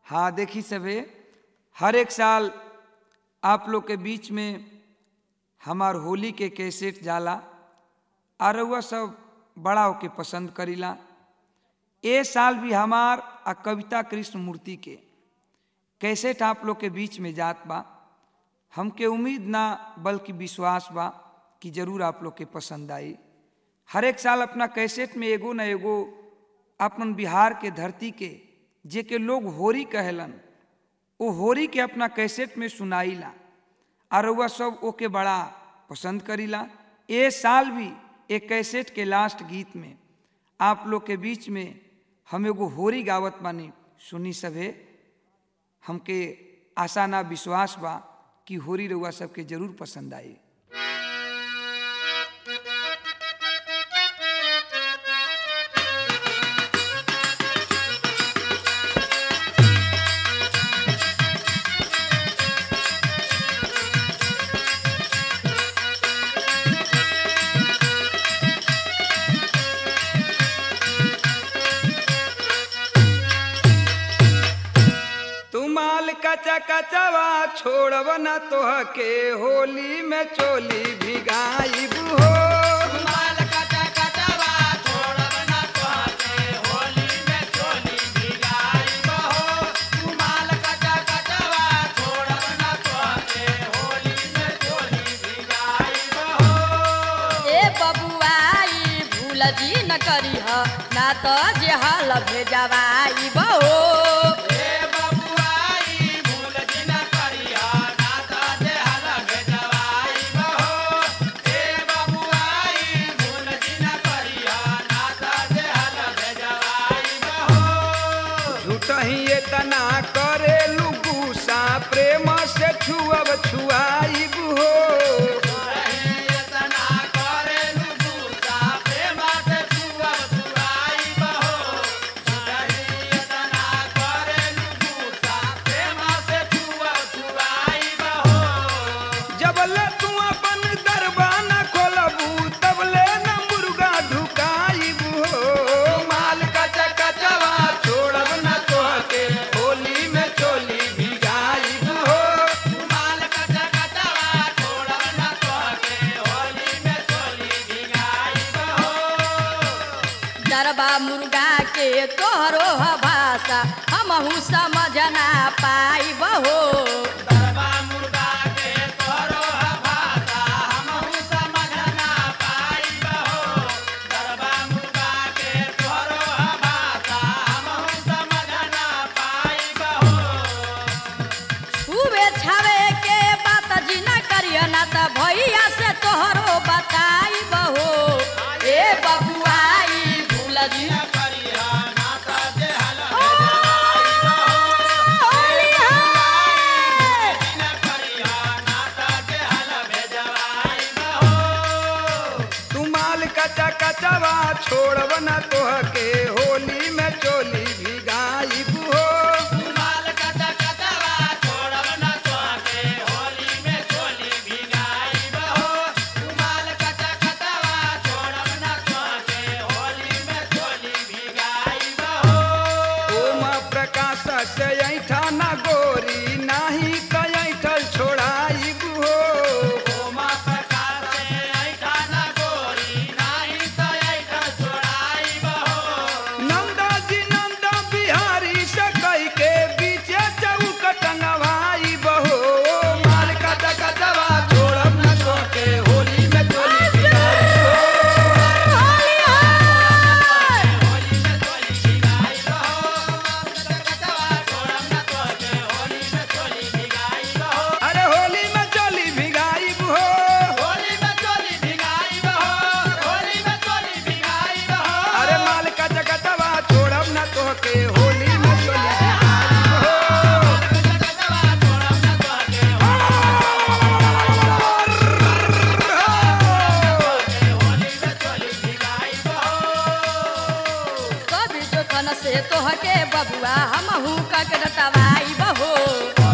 हाँ देखी सभे हर एक साल आप लोग के बीच में हमार होली के कैसेट जाला और रउआ सब बड़ा होके पसंद करीला ए साल भी हमार आ कविता कृष्ण मूर्ति के कैसेट आप लोग के बीच में जात बा हमके उम्मीद ना बल्कि विश्वास बा कि जरूर आप लोग के पसंद आई हर एक साल अपना कैसेट में एगो न एगो अपन बिहार के धरती के जे के लोग होरी कहलन वो होरी के अपना कैसेट में सुनाईला और वह सब ओके बड़ा पसंद करीला ए साल भी एक कैसेट के लास्ट गीत में आप लोग के बीच में हम एगो होरी गावत बानी सुनी सभे हमके आशा ना विश्वास बा कि होरी रउआ सबके जरूर पसंद आई तुमाल कचा कचवा छोड़ब न तोह के होली में चोली भिगाई हो माल कचा कचवा छोड़ब ना तोहके होली में चोली भिगाई बहो माल कचा कचवा छोड़ब ना तोहके होली में चोली भिगाई बहो ए बबुआई भूल जी न करीह ना तो जे हल भेजवाई बहो ए बबुआई भूल जिन करिहा ना त देहल भेजवाई बहो ए बबुआई भूल जिन करिहा ना त देहल भेजवाई बहो झूठ ही इतना करे गुस्सा प्रेम से छुअब छुआई हो एतना करेलु गुस्सा प्रेम से छुअब छुआई बहो एतना करेलु गुस्सा प्रेम से छुअब छुआई बहो जबले तू अपन दरबाना खोलबू तबले न मुर्गा ढुकाई हो माल कचा कचवा छोड़ब न तोहके होली में चोली भिगाई हो माल कचा कचवा छोड़ब न तोहके होली में चोली भिगाई बहो डरबा मुर्गा के तोहरो ह भाषा हमहू समझ ना पाई बहो दरबा मुर्गा के तोरो ह भाषा हमहू समझ ना पाई बहो दरबा मुर्गा के तोरो ह भाषा हमहू समझ ना पाई बहो छुए छावे के बात जी न करिय ना त भैया से तोहरो बताई बहो ए बबुआई भूल जी न करिहा ना त देहल होली है। न करिहा ना त देहल भेजवाई बहो तू माल कचा कचवा छोड़ब न तोहके होली में चोली भिगाई हो माल कचा कचवा छोड़ब न तोहके होली में चोली भिगाई बहो माल कचा कचवा छोड़ब न तोहके होली में चोली भिगाई बहो ओम प्रकाश से ऐठा न गोरी नाही त ऐठल छोड़ाई हो ओमा प्रकाश से ऐठा न गोरी नाही त ऐठा छोड़ाई बहो नंदा जी नंदा बिहारी से कई के बीचे चौक टंगवाई बहो माल कचा कचवा छोड़ब न तोहके होली में चोली भिगाई हो होली है। होली में चोली भिगाई बहो कचवा छोड़ब न तोहके होली में चोली भिगाई बहो अरे होली में चोली भिगाई हो होली में चोली भिगाई बहो होली में चोली भिगाई बहो अरे माल का जगतवा छोड़ब न तोहके होली में चोली भिगाई हो कचवा छोड़ब न तोहके होली में चोली भिगाई बहो कभी जोखन से तोहके बबुआ हमहू कक रटवाई बहो